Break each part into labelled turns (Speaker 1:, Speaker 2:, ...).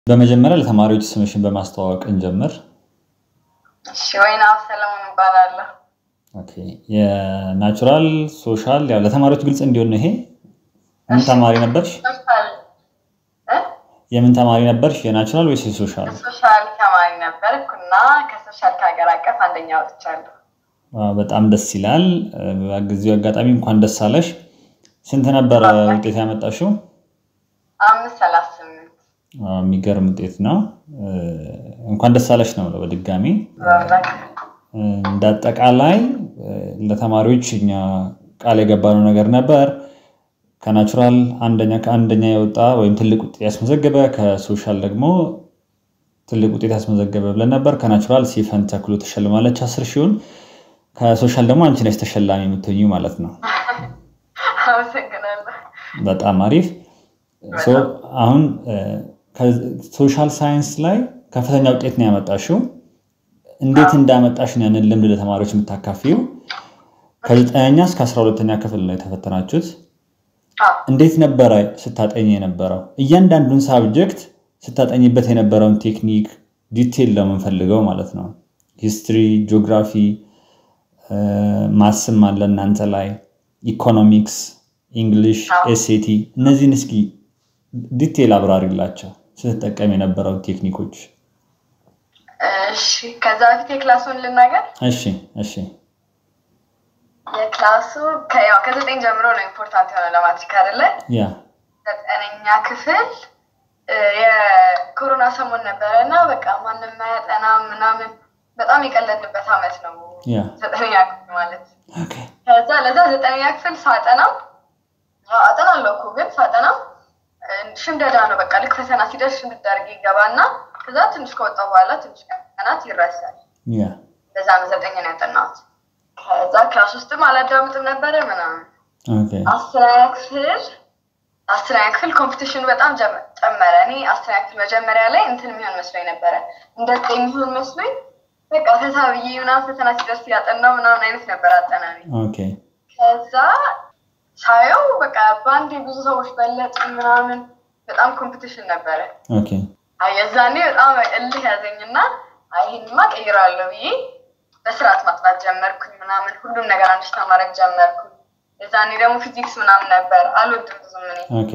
Speaker 1: በመጀመሪያ ለተማሪዎች ስምሽን በማስተዋወቅ እንጀምር።
Speaker 2: እሺ ወይናብ ሰለሞን እባላለሁ።
Speaker 1: ኦኬ የናቹራል ሶሻል ያው ለተማሪዎች ግልጽ እንዲሆን ነው ይሄ። ምን ተማሪ ነበርሽ?
Speaker 2: ሶሻል እ?
Speaker 1: የምን ተማሪ ነበርሽ? የናቹራል ወይስ የሶሻል?
Speaker 2: ሶሻል ተማሪ ነበርኩ እና ከሶሻል ከሀገር አቀፍ አንደኛ ወጥቻለሁ።
Speaker 1: አዎ፣ በጣም ደስ ይላል። በጊዜው አጋጣሚ እንኳን ደስ አለሽ። ስንት ነበረ ውጤት ያመጣሽው?
Speaker 2: አምስት ሰላሳ ስምንት
Speaker 1: አዎ፣ የሚገርም ውጤት ነው። እንኳን ደስ አለሽ ነው የምለው በድጋሚ
Speaker 2: በእውነት
Speaker 1: እንደ አጠቃላይ ለተማሪዎች እኛ ቃል የገባነው ነገር ነበር። ከናቹራል አንደኛ ከአንደኛ የወጣ ወይም ትልቅ ውጤት ያስመዘገበ ከሶሻል ደግሞ ትልቅ ውጤት ያስመዘገበ ብለን ነበር። ከናቹራል ሲፈን ተክሎ ተሸልማለች አስር ሺውን ከሶሻል ደግሞ አንቺ ነሽ ተሸላሚ የምትሆኚ ማለት ነው።
Speaker 2: አመሰግናለሁ።
Speaker 1: በጣም አሪፍ። ሶ አሁን ሶሻል ሳይንስ ላይ ከፍተኛ ውጤት ነው ያመጣሽው። እንዴት እንዳመጣሽ ነው ያንን ልምድ ለተማሪዎች የምታካፊው? ከዘጠነኛ እስከ አስራ ሁለተኛ ክፍል ነው የተፈተናችሁት።
Speaker 2: አዎ፣
Speaker 1: እንዴት ነበረ ስታጠኝ የነበረው? እያንዳንዱን ሳብጀክት ስታጠኝበት የነበረውን ቴክኒክ ዲቴል ነው የምንፈልገው ማለት ነው። ሂስትሪ፣ ጂኦግራፊ፣ ማስም አለ እናንተ ላይ ኢኮኖሚክስ፣ እንግሊሽ፣ ኤስኤቲ እነዚህን እስኪ ዲቴል አብራሪላቸው ስትጠቀም የነበረው ቴክኒኮች።
Speaker 2: እሺ ከዛ በፊት የክላሱን ልናገር።
Speaker 1: እሺ እሺ
Speaker 2: የክላሱ ከ- ያው ከዘጠኝ ጀምሮ ነው ኢምፖርታንት የሆነ ለማትሪክ አይደለ?
Speaker 1: ያ
Speaker 2: ዘጠነኛ ክፍል እ፣ የኮሮና ሰሞን ነበረ እና በቃ ማንም ማያጠና ምናምን በጣም የቀለድንበት አመት ነው
Speaker 1: ያ
Speaker 2: ዘጠነኛ ክፍል ማለት።
Speaker 1: ኦኬ
Speaker 2: ከዛ ለዛ ዘጠነኛ ክፍል ሳጠናም አዎ፣ አጠናለሁ እኮ ግን ሳጠናም እ፣ ሽምደዳ ነው በቃ ልክ ፈተና ሲደርስ ሽምድድ አድርጌ ይገባና ከዛ ትንሽ ከወጣ በኋላ ትንሽ ቀናት ይረሳል።
Speaker 1: ያ
Speaker 2: በዛ ነው ዘጠኝ ነው ያጠናሁት። ከዛ ክላስ ውስጥም አላዳምጥም ነበረ ምናምን
Speaker 1: ኦኬ
Speaker 2: አስረኛ ክፍል አስረኛ ክፍል ኮምፒቲሽኑ በጣም ጀመ- ጨመረ። እኔ አስረኛ ክፍል መጀመሪያ ላይ እንትን የሚሆን መስሎኝ ነበረ እንደ ዘጠኝ የሚሆን መስሎኝ በቃ ፈታ ብዬ ምናምን ፈተና ሲደርስ ያጠናው ምናምን አይነት ነበር አጠናኔ።
Speaker 1: ኦኬ
Speaker 2: ከዛ ሳየው በቃ በአንዴ ብዙ ሰዎች በለጥ ምናምን በጣም ኮምፒቲሽን ነበረ።
Speaker 1: ኦኬ
Speaker 2: አይ የዛኔ በጣም እልህ ያዘኝና አይ ይሄንማ ቀይራለሁ ብዬ በስርዓት ማጥናት ጀመርኩኝ ምናምን ሁሉም ነገር አንደርስታንድ ማድረግ ጀመርኩኝ። የዛኔ ደግሞ ፊዚክስ ምናምን ነበር አልወድም ብዙም እኔ
Speaker 1: ኦኬ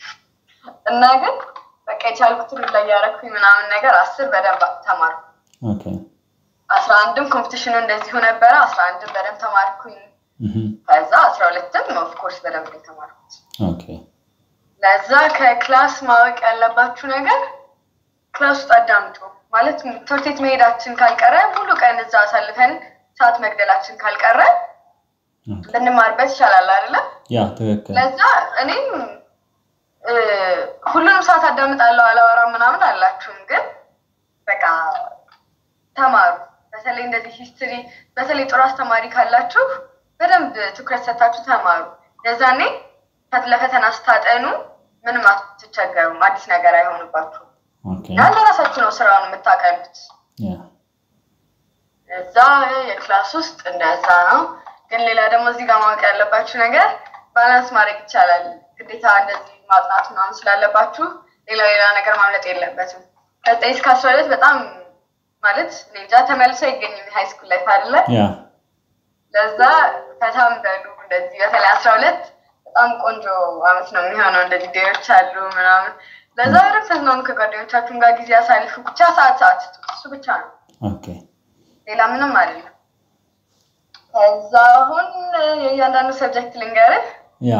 Speaker 2: እና ግን በቃ የቻልኩትን ላይ ያደረኩኝ ምናምን ነገር አስር በደንብ ተማርኩ።
Speaker 1: ኦኬ
Speaker 2: አስራ አንድም ኮምፒቲሽኑ እንደዚሁ ነበረ። አስራ አንድም በደንብ ተማርኩኝ።
Speaker 1: እህም፣
Speaker 2: ከዛ አስራ ሁለትም ኦፍኮርስ በደንብ ነው የተማርኩት።
Speaker 1: ኦኬ
Speaker 2: ለዛ ከክላስ ማወቅ ያለባችሁ ነገር ክላስ ውስጥ አዳምጡ። ማለት ትምህርት ቤት መሄዳችን ካልቀረ ሙሉ ቀን እዛ አሳልፈን ሰዓት መግደላችን ካልቀረ
Speaker 1: ኦኬ።
Speaker 2: ብንማርበት ይሻላል አይደለም?
Speaker 1: ያ ትክክል።
Speaker 2: ለዛ እኔም እ፣ ሁሉንም ሰዓት አዳምጣለሁ አላወራም ምናምን አላችሁም፣ ግን በቃ ተማሩ። በተለይ እንደዚህ ሂስትሪ፣ በተለይ ጥሩ አስተማሪ ካላችሁ በደንብ ትኩረት ሰታችሁ ተማሩ። ለዛኔ ፈት- ለፈተና ስታጠኑ ምንም አትቸገሩም፣ አዲስ ነገር አይሆንባችሁም።
Speaker 1: ኦኬ
Speaker 2: እና ለራሳችሁ ነው ስራውን የምታቀሉት።
Speaker 1: ያ
Speaker 2: እዛ የክላስ ውስጥ እንደዛ ነው። ግን ሌላ ደግሞ እዚህ ጋር ማወቅ ያለባችሁ ነገር ባላንስ ማድረግ ይቻላል። ግዴታ እንደዚህ ማጥናት ምናምን ስላለባችሁ ሌላ ሌላ ነገር ማምለጥ የለበትም። ከዘጠኝ እስከ አስራ ሁለት በጣም ማለት እኔ እንጃ ተመልሶ አይገኝም የሃይ ስኩል ላይፍ አይደለ?
Speaker 1: ያ
Speaker 2: ለዛ ፈታም በሉ እንደዚህ በተለይ አስራ ሁለት በጣም ቆንጆ አመት ነው የሚሆነው። እንደዚህ ዴዎች አሉ ምናምን ለዛ በደንብ ተዝናኑ፣ ከጓደኞቻችሁም ጋር ጊዜ ያሳልፉ። ብቻ ሰዓት ሰዓት ስጡ። እሱ ብቻ ነው
Speaker 1: ኦኬ
Speaker 2: ሌላ ምንም አይደለም። ከዛ አሁን የእያንዳንዱ ሰብጀክት ልንገርህ።
Speaker 1: ያ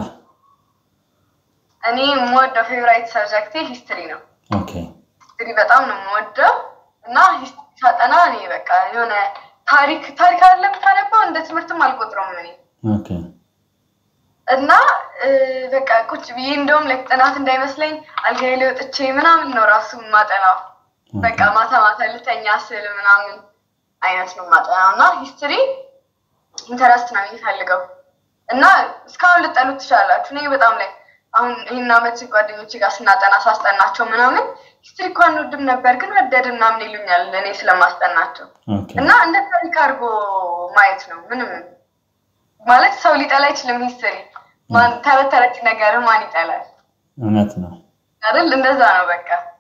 Speaker 2: እኔ የምወደው ፌቨራይት ሰብጀክቴ ሂስትሪ ነው።
Speaker 1: ኦኬ
Speaker 2: ሂስትሪ በጣም ነው የምወደው እና ሂስትሪ ሳጠና እኔ በቃ የሆነ ታሪክ ታሪክ አለ የምታነባው እንደ ትምህርትም አልቆጥረውም እኔ
Speaker 1: ኦኬ
Speaker 2: እና እ፣ በቃ ቁጭ ብዬ እንደውም ላይ ጥናት እንዳይመስለኝ አልጋዬ ላይ ወጥቼ ምናምን ነው ራሱ ማጠናው። በቃ ማታ ማታ ልተኛ ስል ምናምን አይነት ነው ማጠናው እና ሂስትሪ ኢንተረስት ነው የሚፈልገው እና እስካሁን ልጠሉት ትችላላችሁ። እኔ በጣም ላይ አሁን ይህን አመት ጓደኞቼ ጋር ስናጠና ሳስጠናቸው ምናምን ሂስትሪ እኮ አንወድም ነበር ግን ወደድን ምናምን ይሉኛል እኔ ስለማስጠናቸው
Speaker 1: ኦኬ
Speaker 2: እና እንደ ታሪክ አድርጎ ማየት ነው። ምንም ማለት ሰው ሊጠላ አይችልም ሂስትሪ ማን ተረት ተረት ነገር ማን ይጠላል
Speaker 1: እውነት ነው።
Speaker 2: አይደል? እንደዛ ነው በቃ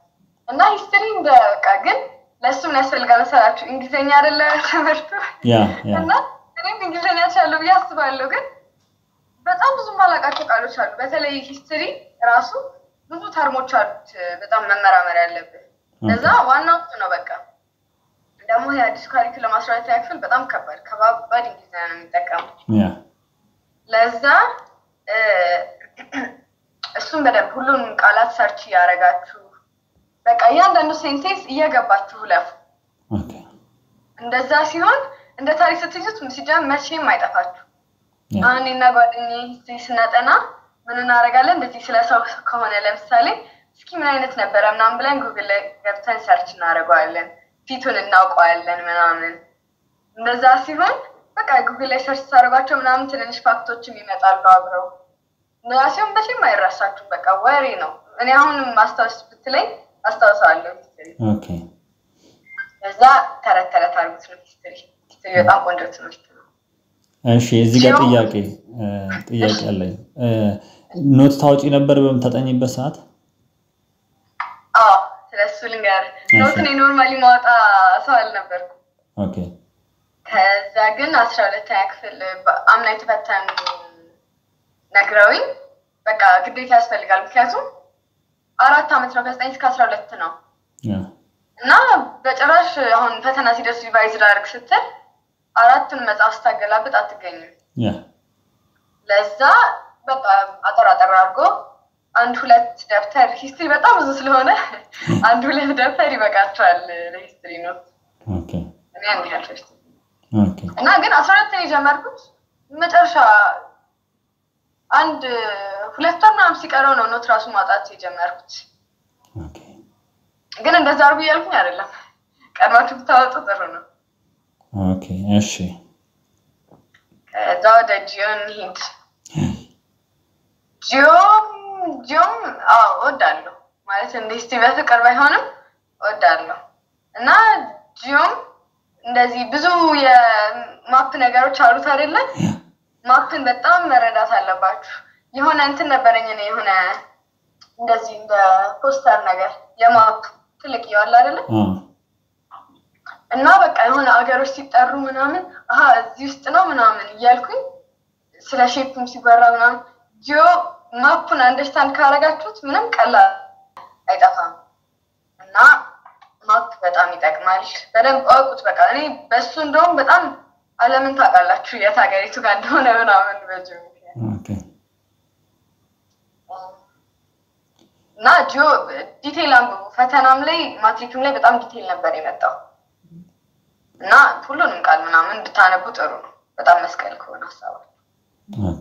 Speaker 2: እና ሂስትሪ እንደ በቃ ግን ለእሱ ምን ያስፈልጋል መሰላችሁ? እንግሊዝኛ አይደለ ትምህርቱ
Speaker 1: ያ ያ
Speaker 2: እና እኔም እንግሊዝኛ ቻለሁ ብዬ አስባለሁ። ግን በጣም ብዙ ማላውቃቸው ቃሎች አሉ። በተለይ ሂስትሪ ራሱ ብዙ ተርሞች አሉት በጣም መመራመር ያለብን። ለዛ ዋናው እሱ ነው በቃ ደግሞ የአዲሱ ካሪኩለም አስራ ሁለተኛ ክፍል በጣም ከባድ ከባባድ እንግሊዝኛ ነው የሚጠቀሙት።
Speaker 1: ያ
Speaker 2: ለዛ እ፣ እሱን በደንብ ሁሉንም ቃላት ሰርች እያደረጋችሁ በቃ እያንዳንዱ ሴንቴንስ እየገባችሁ ለፉ።
Speaker 1: ኦኬ
Speaker 2: እንደዛ ሲሆን እንደ ታሪክ ስትይዙት ሲጀምር መቼም አይጠፋችሁ።
Speaker 1: ያ
Speaker 2: አሁን እኔና ጓደኛዬ ሂስትሪ ስናጠና ምን እናደርጋለን? እንደዚህ ስለ ሰው ከሆነ ለምሳሌ እስኪ ምን አይነት ነበረ ምናምን ብለን ጉግል ላይ ገብተን ሰርች እናደርገዋለን። ፊቱን እናውቀዋለን ምናምን። እንደዛ ሲሆን በቃ ጉግል ላይ ሰርች ታደርጓቸው ምናምን ትንንሽ ፋክቶችም ይመጣሉ አብረው። እንደዛ ሲሆን መቼም አይረሳችሁም። በቃ ወሬ ነው። እኔ አሁንም ማስታወስ ብትለኝ አስታውሰዋለሁ ሂስትሪ።
Speaker 1: ኦኬ
Speaker 2: በዛ ተረት ተረት አድርጉት ነው ሂስትሪ። ሂስትሪ በጣም ቆንጆ ትምህርት ነው።
Speaker 1: እሺ እዚህ ጋር
Speaker 2: ሲሆን-
Speaker 1: ጥያቄ እ፣ ጥያቄ አለኝ እ፣ ኖት ታወጪ ነበር በምታጠኝበት ሰዓት
Speaker 2: አዎ ስለሱ ልንገርህ።
Speaker 1: እሺ።
Speaker 2: ኖት እኔ ኖርማሊ ማወጣ ሰው አልነበርኩም።
Speaker 1: ኦኬ
Speaker 2: ከዛ ግን አስራ ሁለተኛ ክፍል አምና የተፈተኑ ነግረውኝ በቃ ግዴታ ያስፈልጋል። ምክንያቱም አራት ዓመት ነው ከዘጠኝ እስከ አስራ ሁለት ነው
Speaker 1: ያ
Speaker 2: እና በጭራሽ አሁን ፈተና ሲደርስ ሪቫይዝ ላድርግ ስትል አራቱን መጽሐፍ ስታገላብጥ አትገኝም።
Speaker 1: ያ
Speaker 2: ለዛ በቃ አጠር አጠር አድርጎ አንድ ሁለት ደብተር ሂስትሪ በጣም ብዙ ስለሆነ አንድ ሁለት ደብተር ይበቃቸዋል ለሂስትሪ ነው።
Speaker 1: ኦኬ
Speaker 2: እኔ አንድ ያህል ፈጅቶ
Speaker 1: ኦኬ
Speaker 2: እና ግን አስራ ሁለት የጀመርኩት መጨረሻ አንድ ሁለት ወር ምናምን ሲቀረው ነው ኖት ራሱ ማውጣት የጀመርኩት።
Speaker 1: ኦኬ
Speaker 2: ግን እንደዛ አርጉ እያልኩኝ አይደለም። ቀድማችሁ ብታወጡ ጥሩ ነው።
Speaker 1: ኦኬ እሺ
Speaker 2: ከዛ ወደ ጂዮን ሂድ። ጂዮም ጂዮም አዎ እወዳለሁ ማለት እንደ እስቲ በፍቅር ባይሆንም እወዳለሁ እና ጂዮም እንደዚህ ብዙ የማፕ ነገሮች አሉት አይደለ? ማፕን በጣም መረዳት አለባችሁ። የሆነ እንትን ነበረኝ እኔ የሆነ እንደዚህ እንደ ፖስተር ነገር የማፕ ትልቅ እየዋለ አይደለ?
Speaker 1: አ
Speaker 2: እና በቃ የሆነ አገሮች ሲጠሩ ምናምን አሀ እዚህ ውስጥ ነው ምናምን እያልኩኝ ስለ ሼፕም ሲወራ ምናምን ጂኦ ማፑን አንደርስታንድ ካረጋችሁት ምንም ቀላል አይጠፋም እና ማፕ በጣም ይጠቅማል። በደንብ እወቁት። በቃ እኔ በሱ እንደውም በጣም ዓለምን ታውቃላችሁ የት ሀገሪቱ ጋር እንደሆነ ምናምን በጂኦ ምክንያት
Speaker 1: ኦኬ
Speaker 2: እና ጂኦ ዲቴይል አንብቡ። ፈተናም ላይ ማትሪክም ላይ በጣም ዲቴይል ነበር የመጣው እና ሁሉንም ቃል ምናምን ብታነቡ ጥሩ ነው። በጣም መስቀል ከሆነ ሀሳባችሁ።
Speaker 1: ኦኬ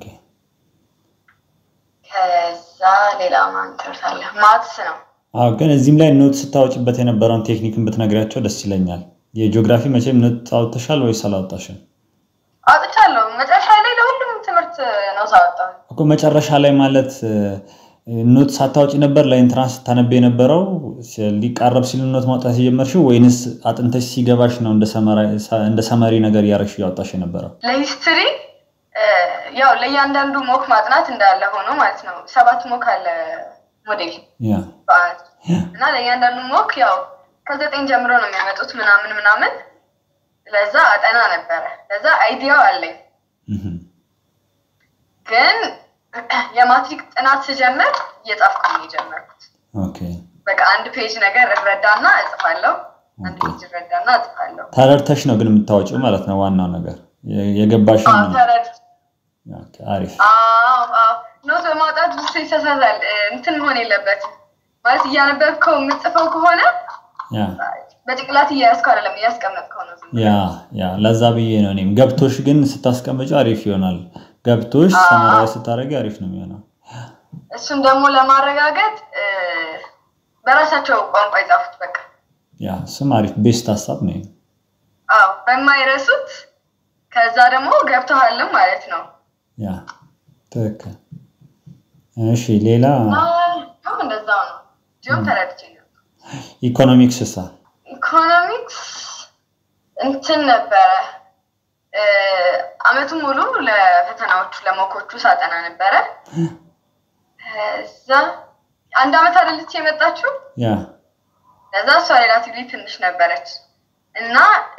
Speaker 2: ከዛ ሌላ ማን ትምህርት ማትስ ነው።
Speaker 1: አዎ ግን እዚህም ላይ ኖት ስታወጭበት የነበረውን ቴክኒክን ብትነግሪያቸው ደስ ይለኛል። የጂኦግራፊ መቼም ኖት አውጥተሻል ወይስ አላወጣሽም?
Speaker 2: አውጥቻለሁ። መጨረሻ ላይ ለሁሉም ትምህርት ነው ሳወጣው።
Speaker 1: እኮ መጨረሻ ላይ ማለት እ፣ ኖት ሳታወጪ ነበር ለኢንትራንስ ስታነብ የነበረው ሲ- ሊቃረብ ሲል ኖት ማውጣት የጀመርሽው ወይንስ አጥንተሽ ሲገባሽ ነው እንደ ሰመራ- እንደ ሰመሪ ነገር እያረግሽ እያወጣሽ የነበረው?
Speaker 2: ለሂስትሪ ያው ለእያንዳንዱ ሞክ ማጥናት እንዳለ ሆኖ ማለት ነው። ሰባት ሞክ አለ ሞዴል
Speaker 1: ያ
Speaker 2: በአመት እና ለእያንዳንዱ ሞክ ያው ከዘጠኝ ጀምሮ ነው የሚያመጡት ምናምን ምናምን። ለዛ አጠና ነበረ። ለዛ አይዲያው አለኝ።
Speaker 1: እህም፣
Speaker 2: ግን የማትሪክ ጥናት ስጀምር እየጻፍኩ ነው የጀመርኩት።
Speaker 1: ኦኬ
Speaker 2: በቃ አንድ ፔጅ ነገር እረዳና እጽፋለሁ። አንድ
Speaker 1: ኦኬ።
Speaker 2: ፔጅ እረዳና እጽፋለሁ።
Speaker 1: ተረድተሽ ነው ግን የምታወጪው ማለት ነው። ዋናው ነገር የ- የገባሽን
Speaker 2: አዎ፣
Speaker 1: ነው።
Speaker 2: ተረድ
Speaker 1: ኦኬ፣ አሪፍ
Speaker 2: አዎ፣ አዎ። ኖት በማውጣት ብዙ ሰው ይሳሳታል። እንትን መሆን የለበትም ማለት እያነበብከው የምትጽፈው ከሆነ
Speaker 1: ያ
Speaker 2: በጭንቅላት እያያዝከው አይደለም እያስቀመጥከው ነው። ዝም ብለህ።
Speaker 1: ያ ያ ለዛ ብዬ ነው እኔም ገብቶሽ ግን ስታስቀምጪ አሪፍ ይሆናል። ገብቶሽ
Speaker 2: አዎ።
Speaker 1: ሰመራዊ ስታደርጊ አሪፍ ነው የሚሆነው።
Speaker 2: እሱን ደግሞ ለማረጋገጥ እ፣ በራሳቸው ቋንቋ የጻፉት በቃ
Speaker 1: ያ እሱም አሪፍ ቤስት ሀሳብ ነው።
Speaker 2: አዎ፣ በማይረሱት ከዛ ደግሞ ገብተዋልም ማለት ነው።
Speaker 1: ያ ትክክል። እሺ ሌላ
Speaker 2: ም እንደዛው ነው። ጂኦም ተረድቼ ነው።
Speaker 1: ኢኮኖሚክስ ሳ
Speaker 2: ኢኮኖሚክስ እንትን ነበረ እ፣ አመቱን ሙሉ ለፈተናዎቹ ለሞኮቹ ሳጠና ነበረ። ከዛ አንድ አመት አይደለች የመጣችው
Speaker 1: ያ
Speaker 2: ለዛ እሷ ሬላቲቭሊ ትንሽ ነበረች እና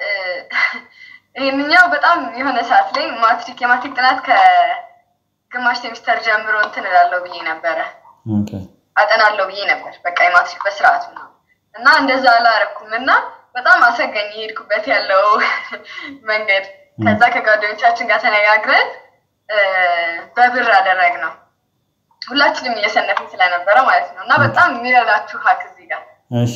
Speaker 2: ይህንኛው በጣም የሆነ ሰዓት ላይ ማትሪክ የማትሪክ ጥናት ከግማሽ ሴሚስተር ጀምሮ እንትን እላለሁ ብዬ ነበረ አጠናለሁ ብዬ ነበር። በቃ የማትሪክ በስርዓቱ ነው እና እንደዛ አላረኩም እና በጣም አሰጋኝ የሄድኩበት ያለው መንገድ። ከዛ ከጓደኞቻችን ጋር ተነጋግረን በብር አደረግ ነው ሁላችንም እየሰነፍን ስለነበረ ማለት ነው እና በጣም የሚረዳችሁ ሀክ እዚህ ጋር
Speaker 1: እሺ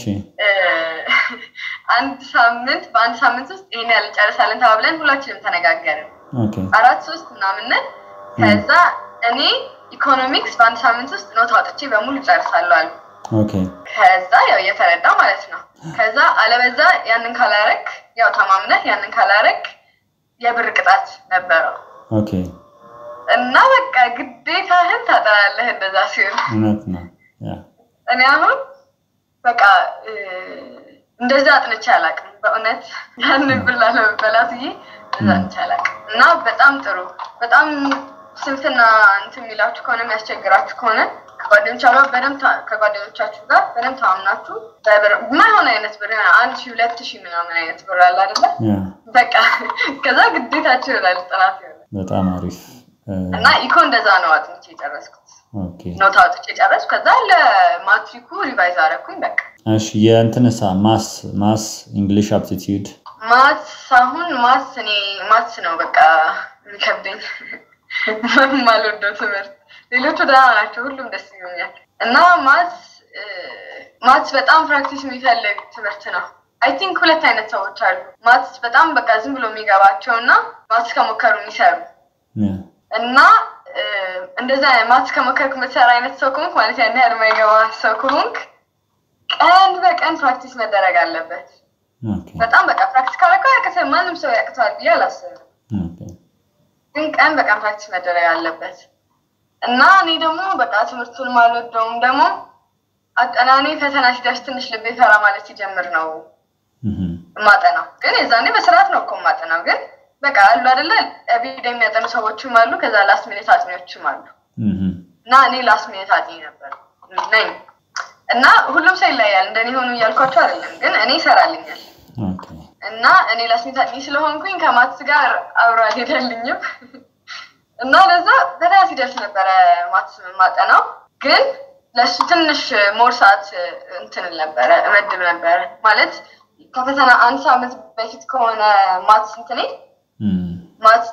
Speaker 2: አንድ ሳምንት በአንድ ሳምንት ውስጥ ይሄን ያህል እንጨርሳለን ተባብለን ሁላችንም ተነጋገርን።
Speaker 1: ኦኬ
Speaker 2: አራት ሶስት ምናምንን ከዛ እኔ ኢኮኖሚክስ በአንድ ሳምንት ውስጥ ኖት አውጥቼ በሙሉ ጨርሳለሁ አሉ።
Speaker 1: ኦኬ
Speaker 2: ከዛ ያው እየተረዳ ማለት ነው። ከዛ አለበዛ ያንን ካላረክ ያው ተማምነህ ያንን ካላረክ የብር ቅጣት ነበረው
Speaker 1: ኦኬ
Speaker 2: እና በቃ ግዴታህን ታጠናለህ እንደዛ ሲሆን
Speaker 1: እውነት ነው ያ
Speaker 2: እኔ አሁን በቃ እንደዛ አጥንቼ አላውቅም። በእውነት ያንን ብር ላለመበላት ብዬ እንደዛ አጥንቼ አላውቅም። እና በጣም ጥሩ በጣም ስንፍና እንትን የሚላችሁ ከሆነ የሚያስቸግራችሁ ከሆነ ከጓደኞቻችሁ በደንብ ከጓደኞቻችሁ ጋር በደንብ ተማምናችሁ በብር የማይሆን አይነት ብር የሆነ አንድ ሺህ ሁለት ሺህ ምናምን አይነት ብር አለ አይደለ?
Speaker 1: ያ
Speaker 2: በቃ ከዛ ግዴታችሁ ይሆናል ጥናት ይሆናል።
Speaker 1: በጣም አሪፍ
Speaker 2: እና ኢኮ እንደዛ ነው አጥንቼ የጨረስኩት።
Speaker 1: ኦኬ
Speaker 2: ኖት አውጥቼ ጨረስኩ። ከዛ ለማትሪኩ ሪቫይዝ አደረኩኝ በቃ
Speaker 1: እሺ የእንትንሳ ማስ ማስ እንግሊሽ አፕቲቲዩድ
Speaker 2: ማትስ አሁን ማትስ እኔ ማትስ ነው በቃ የሚከብደኝ የማልወደው ትምህርት። ሌሎቹ ደህና ናቸው፣ ሁሉም ደስ ይሉኛል። እና ማትስ ማትስ በጣም ፕራክቲስ የሚፈልግ ትምህርት ነው። አይ ቲንክ ሁለት አይነት ሰዎች አሉ። ማትስ በጣም በቃ ዝም ብሎ የሚገባቸው እና ማትስ ከሞከሩ የሚሰሩ እና እንደዛ ማትስ ከሞከርክ የምትሰራ አይነት ሰው ከሆንክ ማለት ያን ያህል የማይገባ ሰው ከሆንክ ቀን በቀን ፕራክቲስ መደረግ አለበት።
Speaker 1: ኦኬ
Speaker 2: በጣም በቃ ፕራክቲስ ካረከው ያቅተ ማንም ሰው ያቅተዋል ብዬ አላስብም።
Speaker 1: ኦኬ
Speaker 2: ግን ቀን በቀን ፕራክቲስ መደረግ አለበት እና እኔ ደግሞ በቃ ትምህርቱን ማልወደውም ደግሞ አጠናኔ ፈተና ሲደርስ ትንሽ ልቤ ፈራ ማለት ሲጀምር ነው
Speaker 1: እህ
Speaker 2: ማጠናው። ግን የዛኔ በስርዓት ነው እኮ ማጠናው። ግን በቃ አሉ አይደለ ኤቭሪዴ የሚያጠኑ ሰዎችም አሉ፣ ከዛ ላስት ሚኒት አጥኚዎችም አሉ።
Speaker 1: እህ
Speaker 2: እና እኔ ላስት ሚኒት አጥኚ ነበር ነኝ። እና ሁሉም ሰው ይለያል። እንደኔ ሆኑ እያልኳቸው አይደለም፣ ግን እኔ ይሰራልኛል
Speaker 1: ኦኬ
Speaker 2: እና እኔ ላስት አጥኚ ስለሆንኩኝ ከማትስ ጋር አብሮ አልሄደልኝም እና ለዛ ፈተና ሲደርስ ነበረ ማትስ ማጠናው። ግን ለእሱ ትንሽ ሞር ሰዓት እንትን ነበረ እመድብ ነበረ ማለት ከፈተና አንድ ሳምንት በፊት ከሆነ ማትስ እንትኔ
Speaker 1: እም
Speaker 2: ማትስ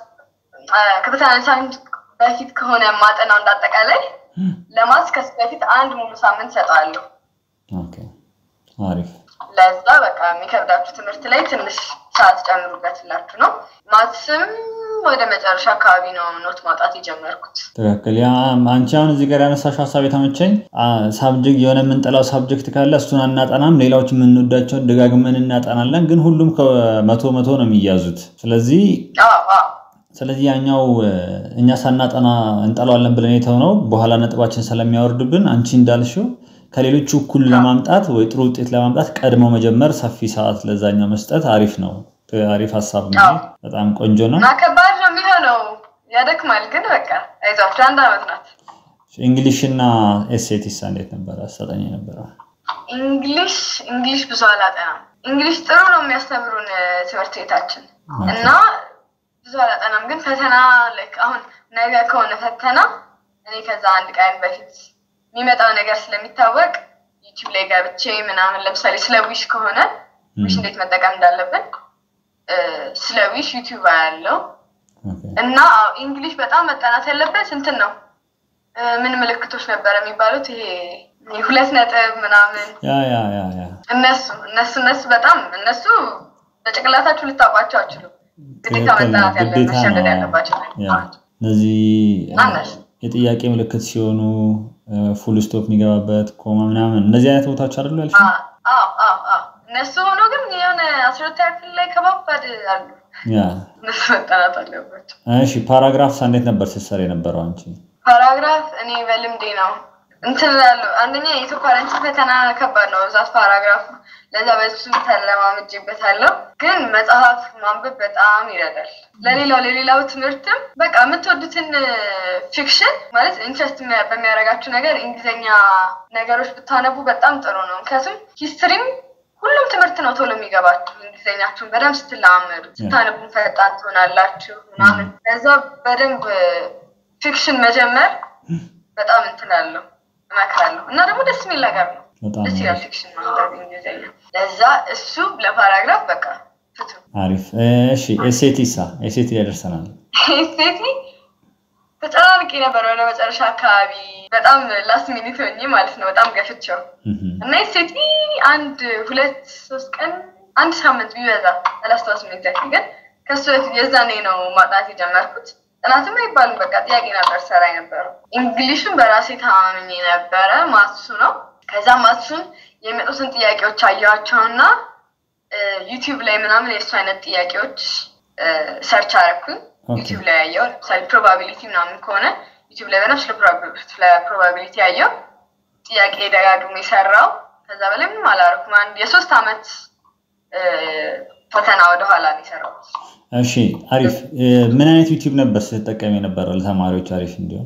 Speaker 2: ከፈተና አንድ ሳምንት በፊት ከሆነ ማጠናው እንዳጠቃላይ ለማትስ ከሱ በፊት አንድ ሙሉ ሳምንት ሰጠዋለሁ።
Speaker 1: ኦኬ አሪፍ
Speaker 2: ለዛ በቃ የሚከብዳችሁ ትምህርት ላይ ትንሽ ሰዓት ጨምሩበትላችሁ ነው። ማትስም ወደ መጨረሻ አካባቢ ነው ኖት ማውጣት የጀመርኩት።
Speaker 1: ትክክል። ያ አንቺ አሁን እዚህ ጋር ያነሳሽው ሀሳብ የተመቸኝ ሳብጀክት የሆነ የምንጠላው ሳብጀክት ካለ እሱን አናጠናም፣ ሌላዎች የምንወዳቸውን ደጋግመን እናጠናለን። ግን ሁሉም ከመቶ መቶ ነው የሚያዙት። ስለዚህ
Speaker 2: አዎ አዎ
Speaker 1: ስለዚህ ያኛው እኛ ሳናጠና እንጠላዋለን ብለን የተውነው በኋላ ነጥባችን ስለሚያወርድብን አንቺ እንዳልሽው ከሌሎቹ እኩል ለማምጣት ወይ ጥሩ ውጤት ለማምጣት ቀድሞ መጀመር፣ ሰፊ ሰዓት ለዛኛው መስጠት አሪፍ ነው። አሪፍ ሀሳብ ነው።
Speaker 2: አዎ።
Speaker 1: በጣም ቆንጆ ነው።
Speaker 2: እና ከባድ ነው የሚሆነው፣ ያደክማል። ግን በቃ አይዟችሁ አንድ አመት ናት።
Speaker 1: እንግሊሽ እና ኤስኤቲስ እንዴት ነበረ? አሰጠኝ ነበረ።
Speaker 2: እንግሊሽ እንግሊሽ ብዙ አላጠናም። እንግሊሽ ጥሩ ነው የሚያስተምሩን እ፣ ትምህርት ቤታችን እና ብዙ አላጠናም። ግን ፈተና ልክ አሁን ነገ ከሆነ ፈተና እኔ ከዛ አንድ ቀን በፊት የሚመጣው ነገር ስለሚታወቅ ዩቲዩብ ላይ ገብቼ ምናምን ለምሳሌ ስለ ዊሽ ከሆነ ዊሽ እንዴት መጠቀም እንዳለብን እ፣ ስለ ዊሽ ዩቲዩብ ያለው
Speaker 1: ኦኬ።
Speaker 2: እና አዎ፣ እንግሊሽ በጣም መጠናት ያለበት እንትን ነው እ፣ ምን ምልክቶች ነበረ የሚባሉት ይሄ ሁለት ነጥብ ምናምን
Speaker 1: ያ ያ ያ ያ
Speaker 2: እነሱ እነሱ እነሱ በጣም እነሱ በጭንቅላታችሁ ልታውቋቸው አችሉም። ግዴታ
Speaker 1: ትክክል ነው።
Speaker 2: መጠናት ያለ
Speaker 1: ግዴታ
Speaker 2: መሸደድ
Speaker 1: ነው።
Speaker 2: ያለባቸው
Speaker 1: ያ እነዚህ
Speaker 2: አነስ
Speaker 1: የጥያቄ ምልክት ሲሆኑ ፉል ስቶፕ የሚገባበት ኮማ ምናምን እነዚህ አይነት ቦታዎች አይደሉ ያልሽ?
Speaker 2: አዎ አዎ አዎ እነሱ ሆኖ ግን የሆነ አስራ ሁለተኛ ክፍል ላይ ከባባድ አሉ።
Speaker 1: ያ
Speaker 2: እነሱ መጠናት አለባቸው።
Speaker 1: እሺ። ፓራግራፍስ እንዴት ነበር ስትሰሪ የነበረው አንቺ?
Speaker 2: ፓራግራፍ እኔ በልምዴ ነው እንትን እላለሁ። አንደኛ የኢትዮ ፓረንት ፈተና ከባድ ነው ብዛት ፓራግራፉ። ለዛ በሱ ተለማምጄበታለሁ። ግን መጽሐፍ ማንበብ በጣም ይረዳል። ለሌላው ለሌላው ትምህርትም በቃ የምትወዱትን ፊክሽን ማለት ኢንትረስት በሚያደርጋችሁ ነገር እንግሊዝኛ ነገሮች ብታነቡ በጣም ጥሩ ነው። ምክንያቱም ሂስትሪም ነው ቶሎ የሚገባችሁ እንግሊዝኛችሁን በደንብ ስትለማመዱ፣ ስታነቡን ፈጣን ትሆናላችሁ ምናምን። ከዛ በደንብ ፊክሽን መጀመር በጣም እንትን አለው እመክራለሁ። እና ደግሞ ደስ የሚል ነገር ነው። ደስ ይላል ፊክሽን ማንበብ እንግሊዝኛ። ለዛ እሱ ለፓራግራፍ በቃ ፍቱ።
Speaker 1: አሪፍ። እሺ ኤሴቲሳ ኤሴቲ ላይ ደርሰናል።
Speaker 2: ኤሴቲ ተጨናንቄ ነበር ወደ መጨረሻ አካባቢ በጣም ላስት ሚኒት ሆኜ ማለት ነው። በጣም ገፍቼው እና ኤሴቲ አንድ ሁለት ሶስት ቀን አንድ ሳምንት ቢበዛ አላስታውስም ኤግዛክትሊ፣ ግን ከሱ በፊት የዛኔ ነው ማጥናት የጀመርኩት። ጥናትም አይባልም በቃ ጥያቄ ነበር ሰራ የነበረው። እንግሊሹን በራሴ ተማምኜ ነበረ። ማትሱ ነው። ከዛ ማትሱን የሚመጡትን ጥያቄዎች አየኋቸውና ዩቲዩብ ላይ ምናምን የእሱ አይነት ጥያቄዎች ሰርች አረኩኝ። ዩቲዩብ ላይ ያየው ለምሳሌ ፕሮባቢሊቲ ምናምን ከሆነ ዩቲዩብ ላይ በነፍስ ስለ ፕሮባቢሊቲ ያየው ጥያቄ ደጋግሜ የሰራው ከዛ በላይ ምንም አላረኩም። አንድ የሶስት አመት ፈተና ወደኋላ ነው የሰራሁት።
Speaker 1: እሺ አሪፍ። ምን አይነት ዩቲዩብ ነበር ስትጠቀም የነበረው ለተማሪዎች አሪፍ እንዲሆን?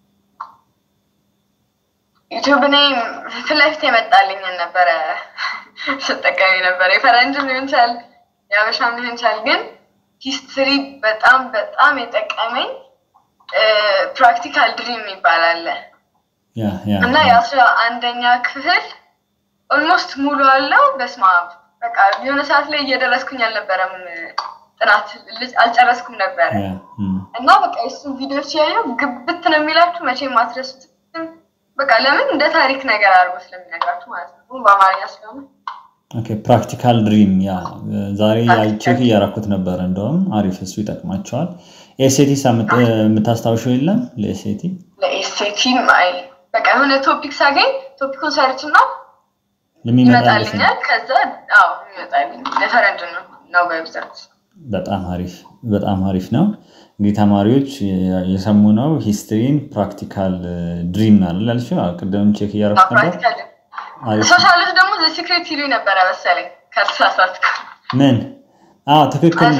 Speaker 2: ዩቲዩብ እኔ ፊት ለፊት የመጣልኝን ነበረ ስጠቀም የነበረ የፈረንጅም ሊሆን ይችላል የአበሻም ሊሆን ይችላል ግን ሂስትሪ በጣም በጣም የጠቀመኝ ፕራክቲካል ድሪም ይባላል እና የአስራ አንደኛ ክፍል ኦልሞስት ሙሉ አለው። በስመ አብ በቃ የሆነ ሰዓት ላይ እየደረስኩኝ አልነበረም፣ ጥናት አልጨረስኩም ነበረ እና በቃ የሱን ቪዲዮች ያየው ግብት ነው የሚላችሁ መቼም ማትረሱት። በቃ ለምን እንደ ታሪክ ነገር አድርጎ ስለሚነግራችሁ ማለት ነው በአማርኛ ስለሆነ
Speaker 1: ፕራክቲካል ድሪም ያ ዛሬ ቼክ እያረኩት ነበረ። እንደውም አሪፍ እሱ ይጠቅማቸዋል። ኤስኤቲ የምታስታውሸው የለም? ለኤስኤቲ
Speaker 2: ለኤስኤቲ አይ በቃ የሆነ ቶፒክ ሳገኝ ቶፒኩን ሰርች እና ይመጣልኛል። ከዛ አዎ ይመጣልኝ ለፈረንጅ ነው ነው በብዛት
Speaker 1: በጣም አሪፍ በጣም አሪፍ ነው። እንግዲህ ተማሪዎች የሰሙ ነው ሂስትሪን ፕራክቲካል ድሪም ናለ ላልሽ ቅድም ቼክ እያረኩት ነበር።
Speaker 2: ሶሻሎች ደግሞ ሲክሬት ይሉ ነበረ መሰለኝ ካልተሳሳትኩ።
Speaker 1: ምን? አዎ ትክክል።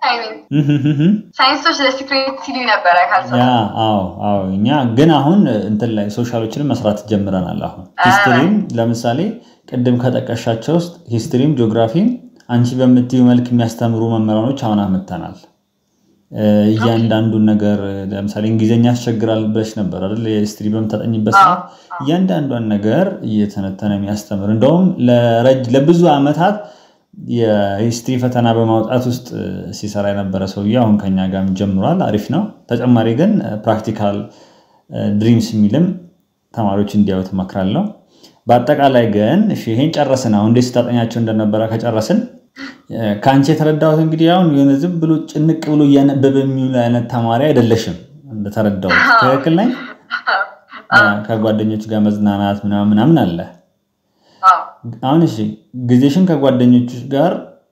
Speaker 2: ሳይንሶች ለሲክሬት ይሉ ነበረ ካልተሳሳትኩ።
Speaker 1: አዎ አዎ። እኛ ግን አሁን እንትን ላይ ሶሻሎችንም መስራት ጀምረናል። አሁን ሂስትሪም ለምሳሌ ቅድም ከጠቀሻቸው ውስጥ ሂስትሪም ጂኦግራፊም አንቺ በምትዩ መልክ የሚያስተምሩ መምህራኖች አሁን አምጥተናል። እያንዳንዱን ነገር ለምሳሌ እንግሊዝኛ ያስቸግራል ብለሽ ነበር አይደል? የሂስትሪ በምታጠኝበት ሰዓት እያንዳንዷን ነገር እየተነተነ የሚያስተምር እንደውም ለብዙ ዓመታት የሂስትሪ ፈተና በማውጣት ውስጥ ሲሰራ የነበረ ሰውዬ አሁን ከኛ ጋር ጀምሯል። አሪፍ ነው። ተጨማሪ ግን ፕራክቲካል ድሪምስ የሚልም ተማሪዎች እንዲያዩት እመክራለሁ። በአጠቃላይ ግን ይሄን ጨረስን። አሁን እንዴት ስታጠኛቸው እንደነበረ ከጨረስን ከአንቺ የተረዳሁት እንግዲህ አሁን የሆነ ዝም ብሎ ጭንቅ ብሎ እያነበበ የሚውል አይነት ተማሪ አይደለሽም። እንደተረዳሁት ትክክል ነኝ? ከጓደኞች ጋር መዝናናት ምናምን ምናምን አለ። አሁን እሺ ጊዜሽን ከጓደኞች ጋር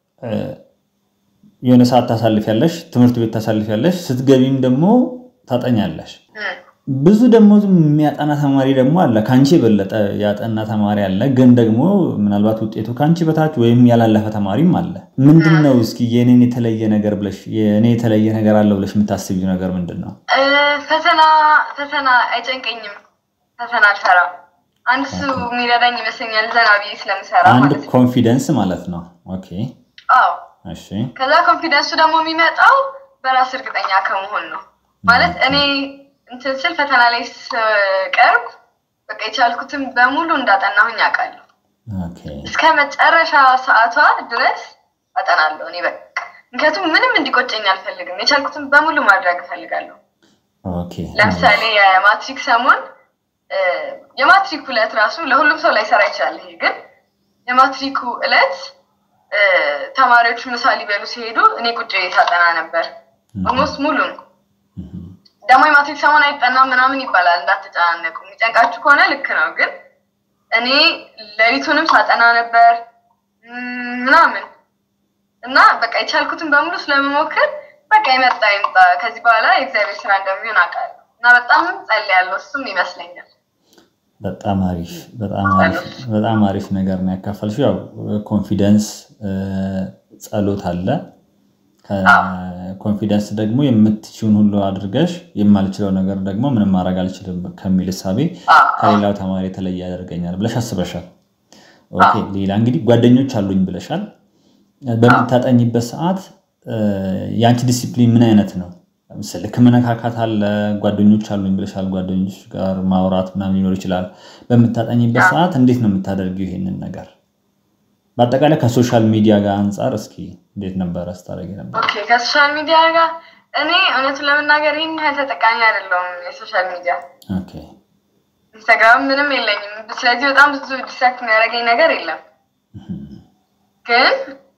Speaker 1: የሆነ ሰዓት ታሳልፊያለሽ፣ ትምህርት ቤት ታሳልፊያለሽ፣ ስትገቢም ደግሞ ታጠኛለሽ። ብዙ ደግሞ የሚያጠና ተማሪ ደግሞ አለ። ከአንቺ የበለጠ ያጠና ተማሪ አለ፣ ግን ደግሞ ምናልባት ውጤቱ ከአንቺ በታች ወይም ያላለፈ ተማሪም አለ። ምንድን ነው እስኪ የኔን የተለየ ነገር ብለሽ የኔ የተለየ ነገር አለው ብለሽ የምታስቢው ነገር ምንድን ነው?
Speaker 2: ፈተና ፈተና አይጨንቀኝም። ፈተና አልፈራም። አንድ እሱ የሚረዳኝ ይመስለኛል ዘና ብዬ ስለምሰራ
Speaker 1: አንድ ኮንፊደንስ ማለት ነው። ኦኬ
Speaker 2: አዎ።
Speaker 1: እሺ
Speaker 2: ከዛ ኮንፊደንሱ ደግሞ የሚመጣው በራስ እርግጠኛ ከመሆን ነው ማለት እኔ እንትን ስል ፈተና ላይ ስቀርብ በቃ የቻልኩትን በሙሉ እንዳጠናሁኝ አውቃለሁ። እስከ መጨረሻ ሰዓቷ ድረስ አጠናለሁ እኔ በቃ ምክንያቱም ምንም እንዲቆጨኝ አልፈልግም። የቻልኩትን በሙሉ ማድረግ እፈልጋለሁ። ለምሳሌ የማትሪክ ሰሞን የማትሪክ ዕለት ራሱ ለሁሉም ሰው ላይሰራ ይችላል። ይሄ ግን የማትሪኩ ዕለት ተማሪዎቹ ምሳ ሊበሉ ሲሄዱ እኔ ቁጭ ሳጠና ነበር ኦልሞስት ሙሉን ደግሞ የማትሪክ ሰሞን አይጠናም ምናምን ይባላል። እንዳትጨናነቁ። የሚጨንቃችሁ ከሆነ ልክ ነው። ግን እኔ ሌሊቱንም ሳጠና ነበር ምናምን እና በቃ የቻልኩትን በሙሉ ስለመሞክር በቃ የመጣ ይምጣ፣ ከዚህ በኋላ የእግዚአብሔር ስራ እንደሚሆን አውቃለሁ እና በጣም ጸልያለሁ። እሱም ይመስለኛል።
Speaker 1: በጣም አሪፍ በጣም አሪፍ ነገር ነው ያካፈልሽው። ያው ኮንፊደንስ ጸሎት አለ ኮንፊደንስ ደግሞ የምትችውን ሁሉ አድርገሽ የማልችለው ነገር ደግሞ ምንም ማድረግ አልችልም ከሚል እሳቤ ከሌላው ተማሪ የተለየ ያደርገኛል ብለሽ አስበሻል። ኦኬ ሌላ እንግዲህ ጓደኞች አሉኝ ብለሻል። በምታጠኝበት ሰዓት የአንቺ ዲሲፕሊን ምን አይነት ነው? ስልክ መነካካት አለ፣ ጓደኞች አሉኝ ብለሻል። ጓደኞች ጋር ማውራት ምናምን ሊኖር ይችላል። በምታጠኝበት ሰዓት እንዴት ነው የምታደርጊው ይሄንን ነገር? በአጠቃላይ ከሶሻል ሚዲያ ጋር አንጻር እስኪ እንዴት ነበረ ስታደርጊ ነበር?
Speaker 2: ኦኬ ከሶሻል ሚዲያ ጋር እኔ እውነቱን ለመናገር ይህን ያህል ተጠቃሚ አይደለሁም የሶሻል ሚዲያ
Speaker 1: ኦኬ
Speaker 2: ኢንስታግራም ምንም የለኝም። ስለዚህ በጣም ብዙ ዲስትራክት የሚያደርገኝ ነገር የለም። ግን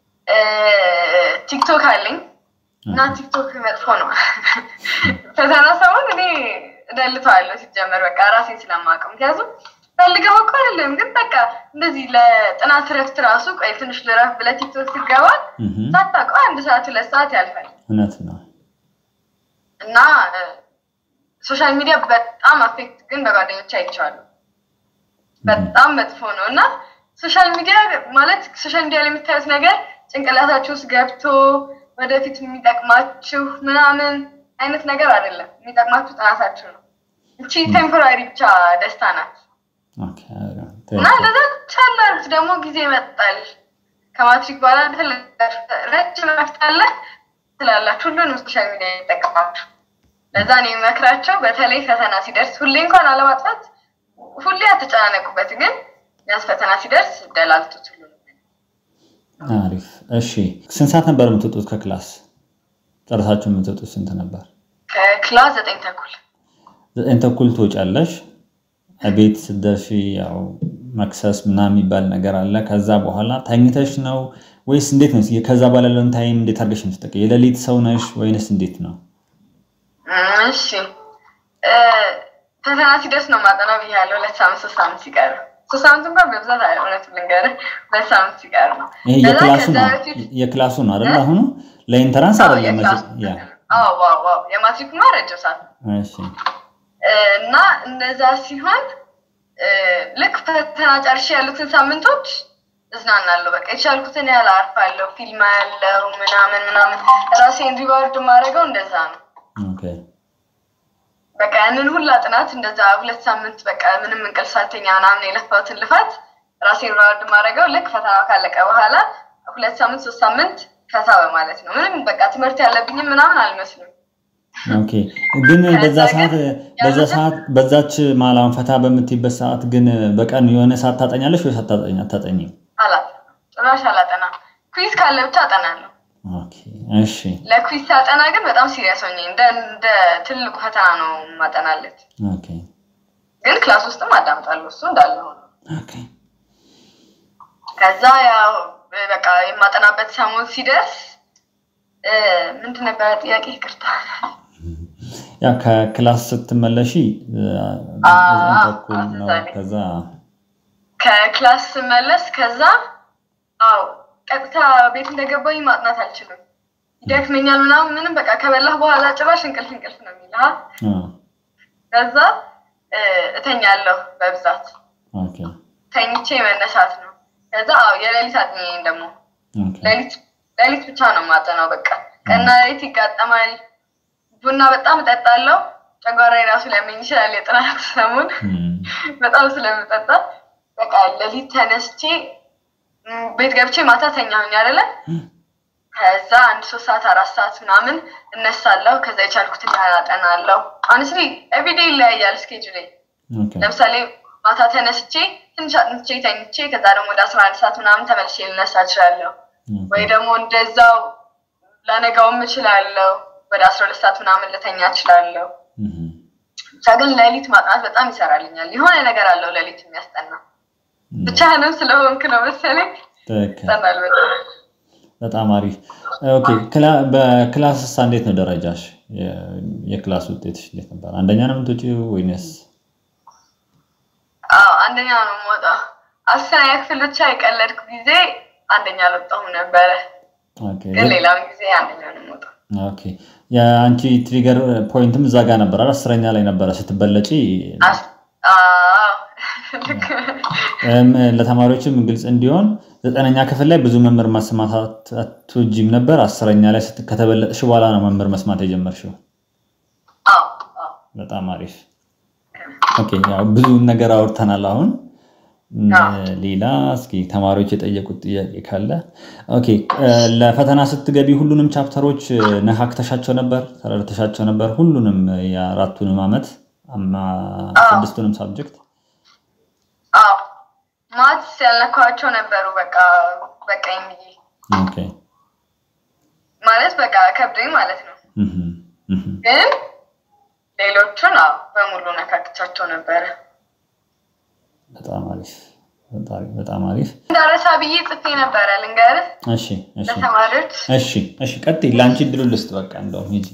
Speaker 2: ቲክቶክ አለኝ እና ቲክቶክ መጥፎ ነው። ፈተና ሰሞን እኔ እደልተዋለሁ ሲጀመር በቃ ራሴን ስለማውቀው ምክንያቱም ፈልገው እኮ አይደለም ግን በቃ እንደዚህ ለጥናት ረፍት ራሱ ቆይ ትንሽ ልረፍ ብለህ ቲክቶክ ሲገባ ሳታውቀው አንድ ሰዓት ሁለት ሰዓት ያልፋል
Speaker 1: እውነት ነው።
Speaker 2: እና ሶሻል ሚዲያ በጣም አፌክት ግን በጓደኞች አይቼዋለሁ። በጣም መጥፎ ነው እና ሶሻል ሚዲያ ማለት ሶሻል ሚዲያ ላይ የምታዩት ነገር ጭንቅላታችሁ ውስጥ ገብቶ ወደፊት የሚጠቅማችሁ ምናምን አይነት ነገር አይደለም። የሚጠቅማችሁ ጥናታችሁ ነው። እቺ ቴምፖራሪ ብቻ ደስታ ናት እና ለዛ ቻላሩት ደግሞ ጊዜ ይመጣል። ከማትሪክ በኋላ ረጅም መፍታለ ትላላችሁ። ሁሉንም ሶሻል ሚዲያ ይጠቀማችሁ። ለዛ ነው የሚመክራቸው። በተለይ ፈተና ሲደርስ ሁሌ እንኳን አለማጥፋት ሁሌ አትጨናነቁበት፣ ግን ያስ ፈተና ሲደርስ ደላልቱት ሁሉ
Speaker 1: አሪፍ። እሺ ስንት ሰዓት ነበር የምትወጡት ከክላስ? ጨረሳችሁ የምትወጡት ስንት ነበር?
Speaker 2: ከክላስ ዘጠኝ ተኩል
Speaker 1: ዘጠኝ ተኩል ትወጫለሽ። ቤት ስትደርሺ ያው መክሰስ ምናምን የሚባል ነገር አለ። ከዛ በኋላ ተኝተሽ ነው ወይስ እንዴት ነው? ከዛ በኋላ ያለውን ታይም እንዴት አድርገሽ የምትጠቀ የሌሊት ሰው ነሽ ወይንስ እንዴት ነው?
Speaker 2: እሺ ፈተና ሲደርስ ነው ማጠና ብያለሁ። ሁለት ሳምንት ሶስት ሳምንት ሲቀር ሶስት ሳምንት እንኳን በብዛት አለ እውነቱን ልንገርህ፣ ሁለት ሳምንት ሲቀር ነው።
Speaker 1: ይሄ የክላሱ ነው የክላሱ ነው አይደል? አሁኑ ለኢንተራንስ አይደለም።
Speaker 2: የማትሪክማ ረጅም ሰዓት
Speaker 1: እሺ።
Speaker 2: እና እንደዛ ሲሆን ልክ ፈተና ጨርሼ ያሉትን ሳምንቶች እዝናናለሁ። በቃ የቻልኩትን ያህል አርፋለሁ። ፊልም ያለው ምናምን ምናምን ራሴን ሪዋርድ የማደርገው እንደዛ ነው። በቃ ያንን ሁላ ጥናት እንደዛ ሁለት ሳምንት በቃ ምንም እንቅልፍ ሳልተኛ ምናምን የለፋሁትን ልፋት ራሴን ሪዋርድ የማደርገው ልክ ፈተናው ካለቀ በኋላ ሁለት ሳምንት ሶስት ሳምንት ፈታ በማለት ነው። ምንም በቃ ትምህርት ያለብኝም ምናምን አልመስልም።
Speaker 1: ኦኬ ግን በዛ ሰዓት በዛ ሰዓት በዛች ማላውን ፈታ በምትይበት ሰዓት ግን በቀን የሆነ ሰዓት ታጠኛለሽ ወይ ሳታጠኝ አታጠኝም?
Speaker 2: አላጠናም፣ ጭራሽ አላጠናም። ኩዊዝ ካለ ብቻ አጠናለሁ።
Speaker 1: ኦኬ እሺ።
Speaker 2: ለኩዊዝ ሳጠና ግን በጣም ሲሪየስ ሆኜ እንደ እንደ ትልቁ ፈተና ነው ማጠናለት።
Speaker 1: ኦኬ
Speaker 2: ግን ክላስ ውስጥም አዳምጣለሁ፣ እሱ እንዳለ ሆኖ
Speaker 1: ኦኬ
Speaker 2: ከዛ ያው በቃ የማጠናበት ሰሞን ሲደርስ ምንድን ነበረ ጥያቄ? ይቅርታ
Speaker 1: ያ ከክላስ ስትመለሺ ተኩል ነው። ከዛ
Speaker 2: ከክላስ ስመለስ ከዛ አው ቀጥታ ቤት እንደገባኝ ማጥናት አልችልም፣ ይደክመኛል ምናምን ምንም በቃ ከበላህ በኋላ ጭራሽ እንቅልፍ እንቅልፍ ነው የሚልህ። ከዛ እተኛለሁ በብዛት ተኝቼ መነሳት ነው። ከዛ አው የሌሊት አጥኚ ደግሞ ሌሊት ብቻ ነው ማጠናው። በቃ ቀና ሌሊት ይጋጠማል። ቡና በጣም እጠጣለሁ። ጨጓራ ራሱ ሊያመኝ ይችላል። የጥናት ሰሞን በጣም ስለምጠጣ በቃ ሌሊት ተነስቼ ቤት ገብቼ ማታ ተኛሁኝ አይደለ? ከዛ አንድ ሶስት ሰዓት አራት ሰዓት ምናምን እነሳለሁ። ከዛ የቻልኩትን ያህል አጠናለሁ። አንስሊ ኤቭሪዴይ ይለያያል ስኬጁሌ። ለምሳሌ ማታ ተነስቼ ትንሽ አጥንቼ ተኝቼ ከዛ ደግሞ ወደ አስራ አንድ ሰዓት ምናምን ተመልሼ ልነሳ እችላለሁ። ወይ ደግሞ እንደዛው ላነጋውም እችላለሁ። ወደ አስራ ሁለት ሰዓት ምናምን ልተኛ እችላለሁ። ብቻ ግን ሌሊት ማጥናት በጣም ይሰራልኛል። የሆነ ነገር አለው ሌሊት የሚያስጠና ብቻህንም ስለሆንክ ነው መሰለኝ ይጠናል በጣም።
Speaker 1: በጣም አሪፍ። ኦኬ በክላስ ሳ እንዴት ነው ደረጃሽ? የክላስ ውጤትሽ እንዴት ነበር? አንደኛ ነው የምትወጪው ወይንስ?
Speaker 2: አዎ አንደኛ ነው የምወጣው። አስረኛ ክፍል ብቻ የቀለድኩ ጊዜ አንደኛ አልወጣሁም ነበረ፣ ግን ሌላውን ጊዜ አንደኛ ነው የምወጣው።
Speaker 1: ኦኬ የአንቺ ትሪገር ፖይንትም እዛ ጋር ነበር አይደል? አስረኛ ላይ ነበረ ስትበለጪ። ለተማሪዎችም ግልጽ እንዲሆን ዘጠነኛ ክፍል ላይ ብዙ መምህር መስማት አትወጂም ነበር። አስረኛ ላይ ከተበለጥሽ በኋላ ነው መምህር መስማት የጀመርሽው። በጣም አሪፍ። ኦኬ ያው ብዙ ነገር አውርተናል። አሁን ሌላ እስኪ ተማሪዎች የጠየቁት ጥያቄ ካለ ኦኬ። ለፈተና ስትገቢ ሁሉንም ቻፕተሮች ነካክተሻቸው ነበር? ተረድተሻቸው ነበር? ሁሉንም የአራቱንም ዓመት ስድስቱንም ሳብጀክት
Speaker 2: ማትስ ያልነካኋቸው ነበሩ። በቃ በቃኝ ብዬ ማለት በቃ ከብዶኝ ማለት ነው። ግን ሌሎቹን በሙሉ ነካክቻቸው ነበረ።
Speaker 1: በጣም አሪፍ በጣም አሪፍ።
Speaker 2: እንዳረሳ ብዬ ጽፌ ነበረ ልንገርህ።
Speaker 1: እሺ እሺ
Speaker 2: ለተማሪዎች
Speaker 1: እሺ እሺ፣ ቀጥይ። ለአንቺ እድሉ ልስጥ። በቃ እንደውም ሂጂ።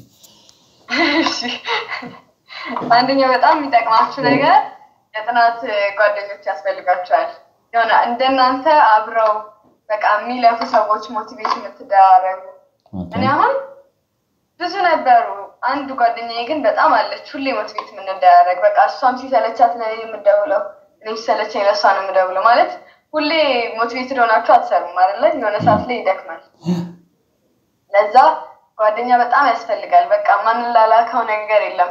Speaker 2: አንደኛው በጣም የሚጠቅማችሁ ነገር የጥናት ጓደኞች ያስፈልጋቸዋል። የሆነ እንደናንተ አብረው በቃ የሚለፉ ሰዎች ሞቲቬት የምትደራረጉ። እኔ አሁን ብዙ ነበሩ። አንዱ ጓደኛዬ ግን በጣም አለች፣ ሁሌ ሞቲቬት የምንደራረግ በቃ እሷም ሲሰለቻት ነው የምደውለው፣ እኔም ሲሰለቸኝ ለእሷ ነው የምደውለው። ማለት ሁሌ ሞቲቬትድ ሆናችሁ አትሰሩም አይደለ? የሆነ ሰዓት ላይ ይደክማል። ለዛ ጓደኛ በጣም ያስፈልጋል። በቃ ማንላላከው ነገር የለም።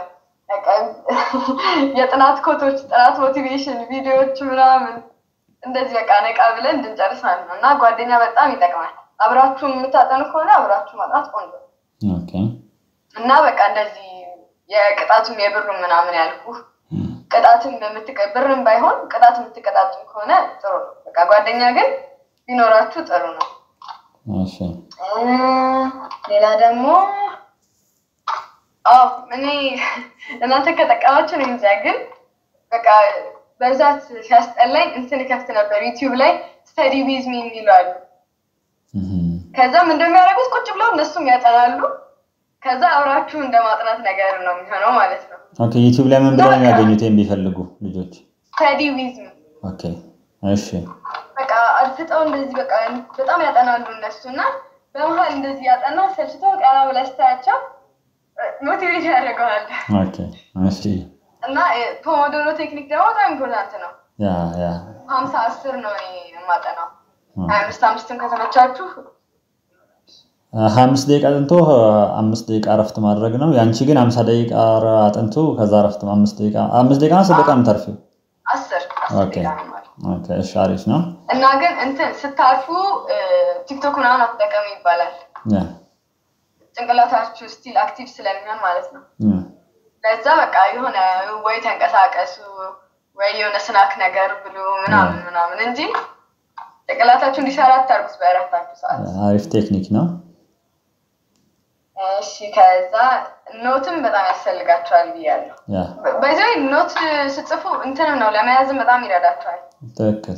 Speaker 2: የጥናት ኮቶች፣ ጥናት ሞቲቬሽን ቪዲዮዎች ምናምን እንደዚህ በቃ ነቃ ብለን እንድንጨርስ ማለት ነው። እና ጓደኛ በጣም ይጠቅማል። አብራችሁ የምታጠኑ ከሆነ አብራችሁ ማጥናት ቆንጆ እና በቃ እንደዚህ የቅጣቱም የብሩም ምናምን ያልኩ ቅጣትም ብርም ባይሆን ቅጣት የምትቀጣጡም ከሆነ ጥሩ ነው። በቃ ጓደኛ ግን ቢኖራችሁ ጥሩ ነው። ሌላ ደግሞ አዎ እኔ እናንተ ከጠቀማችሁ ነው እንጃ፣ ግን በቃ በብዛት ሲያስጠላኝ እንትን ከፍት ነበር ዩቲዩብ ላይ ስተዲ ዊዝ ሚ የሚሉ አሉ። ከዛም እንደሚያደርጉት ቁጭ ብለው እነሱም ያጠናሉ። ከዛ አብራችሁ እንደ ማጥናት ነገር ነው የሚሆነው ማለት ነው።
Speaker 1: ኦኬ ዩቲዩብ ላይ ምን ብለው የሚያገኙት ቢፈልጉ ልጆች?
Speaker 2: ስተዲ ዊዝ ሚ
Speaker 1: ኦኬ እሺ።
Speaker 2: በቃ አድፍጠው እንደዚህ በቃ በጣም ያጠናሉ እነሱ እና በመሀል እንደዚህ ያጠና ሰልችቶ ቀና ብለህ ስታያቸው ሞቲቬት ያደርገዋል።
Speaker 1: ኦኬ እሺ።
Speaker 2: እና ፖሞዶሮ ቴክኒክ ደግሞ በጣም ኢምፖርታንት ነው።
Speaker 1: ያ ያ
Speaker 2: ሀምሳ አስር ነው እኔ የማጠናው። ሀያ አምስት አምስትን ከተመቻችሁ
Speaker 1: ሀያ አምስት ደቂቃ አጥንቶ አምስት ደቂቃ እረፍት ማድረግ ነው። ያንቺ ግን ሀምሳ ደቂቃ አጥንቶ ከዛ እረፍት አምስት ደቂቃ አምስት ደቂቃ አስር ደቂቃ የምታርፊው?
Speaker 2: አስር
Speaker 1: ኦኬ ኦኬ እሺ፣ አሪፍ ነው።
Speaker 2: እና ግን እንትን ስታርፉ ቲክቶክ ምናምን አትጠቀሙ ይባላል።
Speaker 1: ያ
Speaker 2: ጭንቅላታችሁ ስቲል አክቲቭ ስለሚሆን ማለት ነው። ለዛ በቃ የሆነ ወይ ተንቀሳቀሱ ወይ የሆነ ስናክ ነገር ብሉ ምናምን ምናምን እንጂ ጭንቅላታችሁ እንዲሰራ አታርጉት በእረፍታችሁ ሰዓት።
Speaker 1: አሪፍ ቴክኒክ ነው።
Speaker 2: እሺ ከዛ ኖትም በጣም ያስፈልጋቸዋል ብያለሁ።
Speaker 1: ያ
Speaker 2: በዚህ ኖት ስጽፉ እንትንም ነው ለመያዝም በጣም ይረዳቸዋል።
Speaker 1: ትክክል።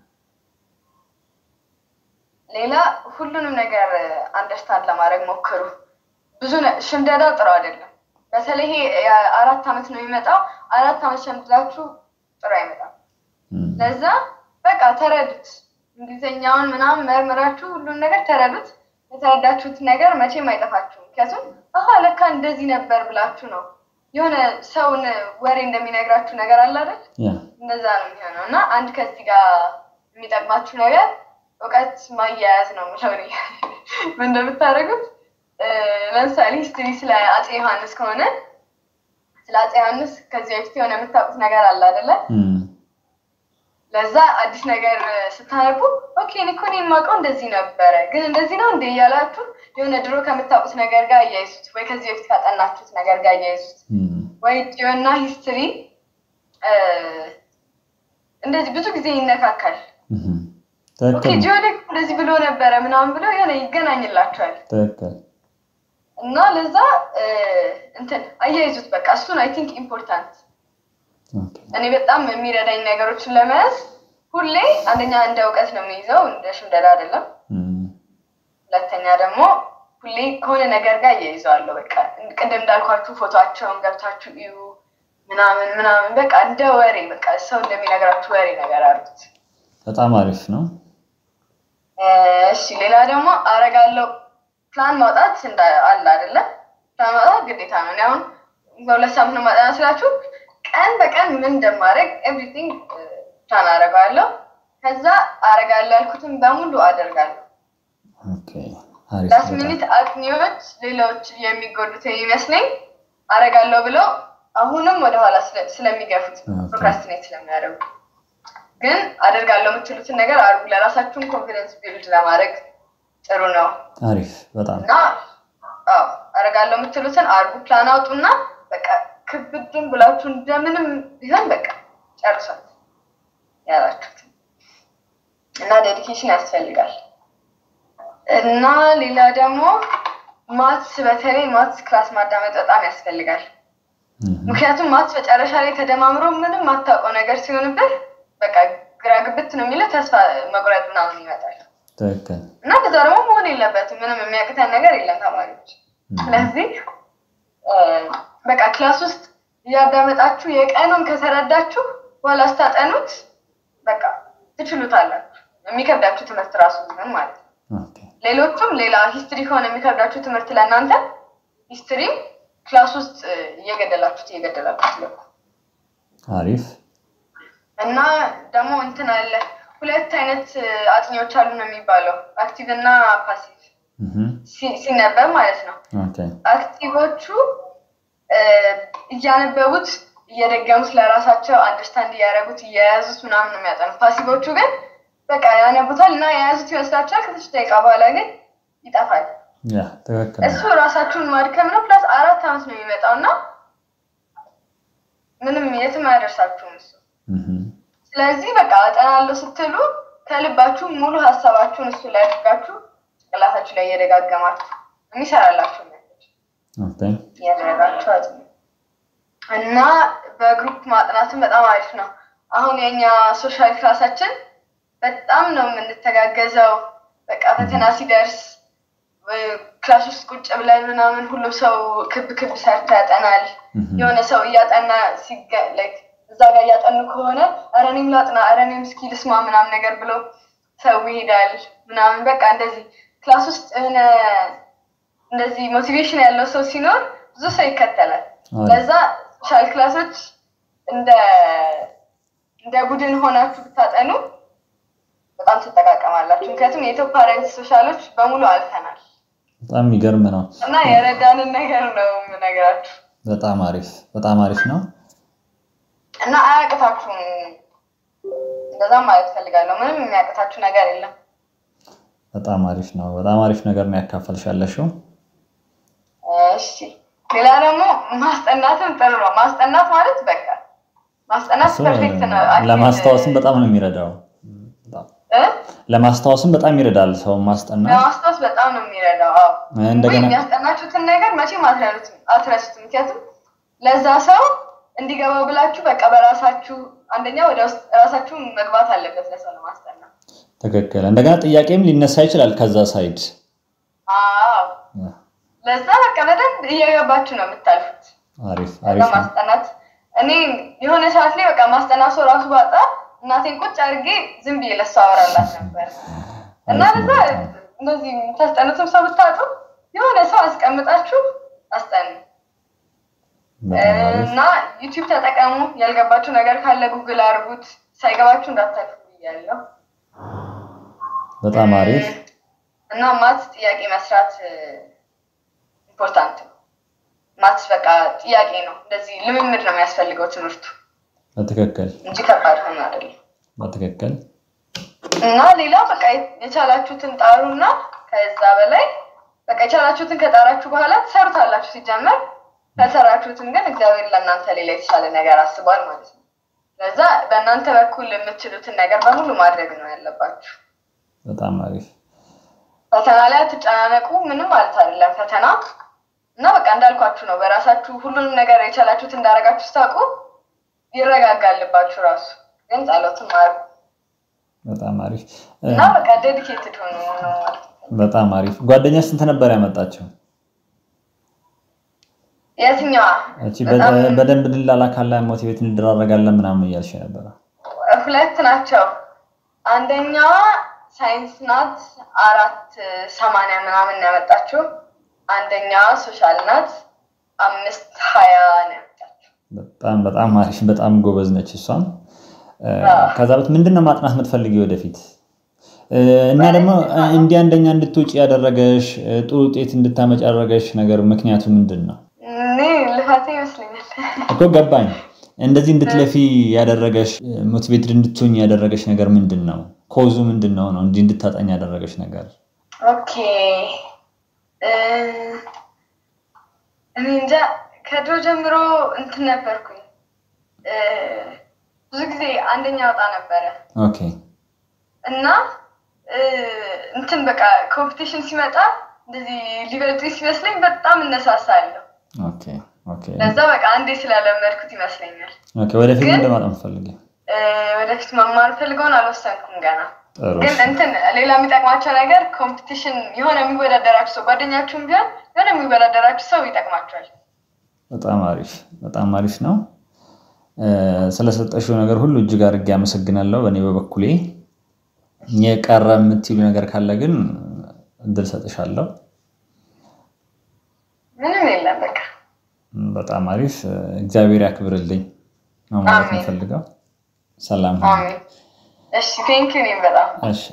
Speaker 2: ሌላ ሁሉንም ነገር አንደርስታንድ ለማድረግ ሞክሩ። ብዙ ነ- ሽምደዳ ጥሩ አይደለም። በተለይ ይሄ የአራት ዓመት ነው የሚመጣው። አራት ዓመት ሸምድዳችሁ ጥሩ አይመጣም።
Speaker 1: እም፣
Speaker 2: ለዛ በቃ ተረዱት። እንግሊዝኛውን ምናምን መርምራችሁ ሁሉን ነገር ተረዱት። የተረዳችሁት ነገር መቼም አይጠፋችሁም። ምክንያቱም አሀ ለካ እንደዚህ ነበር ብላችሁ ነው የሆነ ሰውን ወሬ እንደሚነግራችሁ ነገር አለ አይደል?
Speaker 1: ያ
Speaker 2: እንደዛ ነው የሚሆነው እና አንድ ከዚህ ጋር የሚጠቅማችሁ ነገር እውቀት ማያያዝ ነው የምለው እኔ። ምን እንደምታደርጉት እ፣ ለምሳሌ ሂስትሪ ስለ አፄ ዮሐንስ ከሆነ ስለ አፄ ዮሐንስ ከዚህ በፊት የሆነ የምታውቁት ነገር አለ አይደለ?
Speaker 1: እም፣
Speaker 2: ለዛ አዲስ ነገር ስታነቡ ኦኬ እኔ እኮ እኔ የማውቀው እንደዚህ ነበረ፣ ግን እንደዚህ ነው እንደ እያላችሁ የሆነ ድሮ ከምታውቁት ነገር ጋር እያይዙት፣ ወይ ከዚህ በፊት ካጠናችሁት ነገር ጋር እያይዙት
Speaker 1: እም፣
Speaker 2: ወይ ጂኦና ሂስትሪ እንደዚህ ብዙ ጊዜ ይነካካል።
Speaker 1: እም፣
Speaker 2: ኦኬ
Speaker 1: ትክክል ነው።
Speaker 2: ጂኦ ደግሞ እንደዚህ ብሎ ነበረ ምናምን ብሎ የሆነ ይገናኝላቸዋል
Speaker 1: ትክክል።
Speaker 2: እና ለዛ እ፣ እንትን አያይዙት በቃ እሱን አይ ቲንክ ኢምፖርታንት
Speaker 1: ኦኬ፣
Speaker 2: እኔ በጣም የሚረዳኝ ነገሮችን ለመያዝ ሁሌ አንደኛ እንደ እውቀት ነው የሚይዘው እንደ ሽምደዳ አይደለም።
Speaker 1: እም፣
Speaker 2: ሁለተኛ ደግሞ ሁሌ ከሆነ ነገር ጋር እያይዘዋለሁ። በቃ ቅድም እንዳልኳችሁ ፎቶቸውን ገብታችሁ እዩ ምናምን ምናምን በቃ እንደ ወሬ በቃ ሰው እንደሚነግራችሁ ወሬ ነገር አሉት።
Speaker 1: በጣም አሪፍ ነው።
Speaker 2: እሺ ሌላ ደግሞ አረጋለው ፕላን ማውጣት እንዳ አለ አይደለም። ፕላን ማውጣት ግዴታ ነው። እኔ አሁን በሁለት ሳምንት ነው ማጠና ስላችሁ ቀን በቀን ምን እንደማደርግ ኤቭሪቲንግ ፕላን አደርጋለሁ። ከዛ አረጋለሁ ያልኩትን በሙሉ አደርጋለሁ።
Speaker 1: ኦኬ፣ አሪፍ
Speaker 2: ላስት
Speaker 1: በጣም
Speaker 2: ሚኒት አጥኚዎች ሌሎች የሚጎዱት የሚመስለኝ አረጋለሁ ብለው አሁንም ወደኋላ ስለ- ስለሚገፉት
Speaker 1: ኦኬ።
Speaker 2: ፕሮክራስቲኔት ስለሚያደርጉ ግን አደርጋለሁ የምትሉትን ነገር አድርጉ። ለራሳችሁን ኮንፊደንስ ቢልድ ለማድረግ ጥሩ ነው
Speaker 1: አሪፍ በጣም
Speaker 2: እና አዎ አደርጋለሁ የምትሉትን አድርጉ። ፕላን አውጡና በቃ ክብድም ብላችሁ እንደምንም ቢሆን በቃ ጨርሷት ያላችሁት እና ዴዲኬሽን ያስፈልጋል። እና ሌላ ደግሞ ማትስ በተለይ ማትስ ክላስ ማዳመጥ በጣም ያስፈልጋል። ምክንያቱም ማትስ መጨረሻ ላይ ተደማምሮ ምንም ማታውቀው ነገር ሲሆንብህ በቃ ግራ ግብት ነው የሚለው ተስፋ መቁረጥ ምናምን ይመጣል።
Speaker 1: ትክክል
Speaker 2: እና ከዛ ደግሞ መሆን የለበትም ምንም የሚያቅተን ነገር የለም ተማሪዎች። ስለዚህ በቃ ክላስ ውስጥ እያዳመጣችሁ የቀኑን ከተረዳችሁ በኋላ ስታጠኑት በቃ ትችሉታላችሁ። የሚከብዳችሁ ትምህርት ራሱ ቢሆን ማለት ነው። ሌሎቹም ሌላ ሂስትሪ ከሆነ የሚከብዳችሁ ትምህርት ለእናንተ ሂስትሪ ክላስ ውስጥ እየገደላችሁት እየገደላችሁት ልኩ
Speaker 1: አሪፍ
Speaker 2: እና ደግሞ እንትን አለ ሁለት አይነት አጥኚዎች አሉ ነው የሚባለው አክቲቭ እና ፓሲቭ ሲነበብ ማለት ነው። አክቲቮቹ እያነበቡት እየደገሙት ለራሳቸው አንደርስታንድ እያደረጉት እየያዙት ምናምን ነው የሚያጠኑት። ፓሲቮቹ ግን በቃ ያነቡታል እና የያዙት ይመስላቸዋል። ከትንሽ ደቂቃ በኋላ ግን ይጠፋል። እሱ ራሳችሁን ማድከም ነው። ፕላስ አራት ዓመት ነው የሚመጣው እና ምንም የትም አያደርሳችሁም እሱ። ስለዚህ በቃ አጠናለሁ ስትሉ ከልባችሁ ሙሉ ሀሳባችሁን እሱ ላይ አድርጋችሁ ጭንቅላታችሁ ላይ እየደጋገማችሁ የሚሰራላችሁ እያደረጋችሁ አጥኑ እና በግሩፕ ማጥናትን በጣም አሪፍ ነው። አሁን የኛ ሶሻል ክላሳችን በጣም ነው የምንተጋገዘው። በቃ ፈተና ሲደርስ ክላስ ውስጥ ቁጭ ብለን ምናምን ሁሉም ሰው ክብ ክብ ሰርቶ ያጠናል። የሆነ ሰው እያጠና እዛ ጋር እያጠኑ ከሆነ ኧረ እኔም ላጥና፣ ኧረ እኔም እስኪ ልስማ ምናምን ነገር ብሎ ሰው ይሄዳል ምናምን በቃ እንደዚህ ክላስ ውስጥ የሆነ እንደዚህ ሞቲቬሽን ያለው ሰው ሲኖር ብዙ ሰው ይከተላል። ለዛ ሶሻል ክላሶች እንደ እንደ ቡድን ሆናችሁ ብታጠኑ በጣም ትጠቃቀማላችሁ። ምክንያቱም የኢትዮ ፓረንት ሶሻሎች በሙሉ አልፈናል።
Speaker 1: በጣም የሚገርም ነው
Speaker 2: እና የረዳንን ነገር ነው የምነግራችሁ።
Speaker 1: በጣም አሪፍ በጣም አሪፍ ነው
Speaker 2: እና አያቅታችሁም። እንደዛም ማለት ፈልጋለሁ። ምንም የሚያቅታችሁ ነገር የለም።
Speaker 1: በጣም አሪፍ ነው። በጣም አሪፍ ነገር ነው ያካፈልሽ ያለሽው።
Speaker 2: እሺ ሌላ ደግሞ ማስጠናትም ጥሩ ነው። ማስጠናት ማለት በቃ ማስጠናት ፐርፌክት ነው።
Speaker 1: ለማስታወስም በጣም ነው የሚረዳው። ለማስታወስም በጣም ይረዳል ሰው ማስጠናት።
Speaker 2: ለማስታወስ በጣም ነው የሚረዳው። አዎ
Speaker 1: እንደገና
Speaker 2: የሚያስጠናችሁትን ነገር መቼም አትረሱትም። ምክንያቱም ለዛ ሰው እንዲገባው ብላችሁ በቃ በራሳችሁ አንደኛ ወደ ውስጥ ራሳችሁ መግባት አለበት ለሰው ለማስጠናት።
Speaker 1: ትክክል። እንደገና ጥያቄም ሊነሳ ይችላል ከዛ ሳይድ።
Speaker 2: አዎ ለዛ በቃ በደንብ እየገባችሁ ነው የምታልፉት።
Speaker 1: አሪፍ አሪፍ ነው።
Speaker 2: ማስጠናት እኔ የሆነ ሰዓት ላይ በቃ ማስጠናት ሰው ራሱ ባጣ እናቴን ቁጭ አድርጌ ዝም ብዬ ለሷ አወራላት ነበር እና ለዛ እንደዚህ የምታስጠኑትም ሰው ብታጡ የሆነ ሰው አስቀምጣችሁ አስጠኑ እና ዩቲዩብ ተጠቀሙ። ያልገባችሁ ነገር ካለ ጉግል አድርጉት። ሳይገባችሁ እንዳታልፉ ብያለሁ።
Speaker 1: በጣም አሪፍ
Speaker 2: እና ማትስ ጥያቄ መስራት ኢምፖርታንት ነው። ማትስ በቃ ጥያቄ ነው። እንደዚህ ልምምድ ነው የሚያስፈልገው ትምህርቱ
Speaker 1: በትክክል
Speaker 2: እንጂ ከባድ ሆኖ አይደለም።
Speaker 1: በትክክል
Speaker 2: እና ሌላው በቃ የቻላችሁትን ጣሩ እና ከዛ በላይ በቃ የቻላችሁትን ከጣራችሁ በኋላ ትሰሩታላችሁ። ሲጀመር ከሰራችሁትን ግን እግዚአብሔር ለእናንተ ሌላ የተሻለ ነገር አስቧል ማለት ነው። ለዛ በእናንተ በኩል የምትችሉትን ነገር በሙሉ ማድረግ ነው ያለባችሁ።
Speaker 1: በጣም አሪፍ
Speaker 2: ፈተና ላይ አትጨናነቁ። ምንም ማለት አይደለም ፈተና እና በቃ እንዳልኳችሁ ነው። በራሳችሁ ሁሉንም ነገር የቻላችሁት እንዳደረጋችሁ ስታውቁ ይረጋጋልባችሁ ራሱ። ግን ጸሎትም አድርጉ
Speaker 1: በጣም አሪፍ
Speaker 2: እና በቃ ዴዲኬትድ ሆኑ ነው ማለት ነው።
Speaker 1: በጣም አሪፍ። ጓደኛ ስንት ነበር ያመጣችው?
Speaker 2: የትኛዋ?
Speaker 1: እቺ በደንብ እንላላካለን፣ ሞቲቬት እንደራረጋለን ምናምን እያልሽ ነበረ።
Speaker 2: ሁለት ናቸው። አንደኛዋ ሳይንስ ናት፣ አራት ሰማንያ ምናምን ያመጣችው። አንደኛዋ ሶሻል ናት፣ አምስት ሀያ ነው ያመጣችው።
Speaker 1: በጣም በጣም አሪፍ፣ በጣም ጎበዝ ነች እሷም። ከዛ በት ምንድን ነው ማጥናት የምትፈልጊ ወደፊት? እና ደግሞ እንዲህ አንደኛ እንድትውጭ ያደረገሽ ጥሩ ውጤት እንድታመጭ ያደረገሽ ነገር ምክንያቱ ምንድን ነው?
Speaker 2: እኔ ልፋቴ ይመስለኛል።
Speaker 1: እኮ ገባኝ። እንደዚህ እንድትለፊ ያደረገሽ ሞቲቬትድ እንድትሆኝ ያደረገሽ ነገር ምንድን ነው? ኮዙ ምንድን ነው ነው እንዲህ እንድታጠኝ ያደረገሽ ነገር?
Speaker 2: ኦኬ እኔ እንጃ ከድሮ ጀምሮ እንትን ነበርኩኝ። ብዙ ጊዜ አንደኛ ወጣ ነበረ
Speaker 1: ኦኬ
Speaker 2: እና እንትን በቃ ኮምፒቲሽን ሲመጣ እንደዚህ ሊበልጡኝ ሲመስለኝ በጣም እነሳሳለሁ።
Speaker 1: ኦኬ ኦኬ
Speaker 2: ለዛ በቃ አንዴ ስላለመድኩት ይመስለኛል።
Speaker 1: ኦኬ ወደፊት
Speaker 2: ግን-
Speaker 1: እንደማጣም ፈልጊ
Speaker 2: ወደፊት መማር ፈልገውን አልወሰንኩም ገና።
Speaker 1: ጥሩ
Speaker 2: ግን እንትን ሌላ የሚጠቅማቸው ነገር ኮምፒቲሽን የሆነ የሚወዳደራችሁ ሰው ጓደኛችሁም ቢሆን የሆነ የሚወዳደራችሁ ሰው ይጠቅማቸዋል።
Speaker 1: በጣም አሪፍ በጣም አሪፍ ነው። እ፣ ስለሰጠሽው ነገር ሁሉ እጅግ አድርጌ አመሰግናለሁ። በእኔ በበኩሌ የቀረ የምትይሉ ነገር ካለ ግን እድል ሰጥሻለሁ።
Speaker 2: ምንም የለም በቃ
Speaker 1: በጣም አሪፍ እግዚአብሔር ያክብርልኝ ነው ማለት
Speaker 2: አሜን።
Speaker 1: የምፈልገው። ሰላም ሁኑ።
Speaker 2: አሜን። እሺ ቴንኪው እኔም በጣም
Speaker 1: እሺ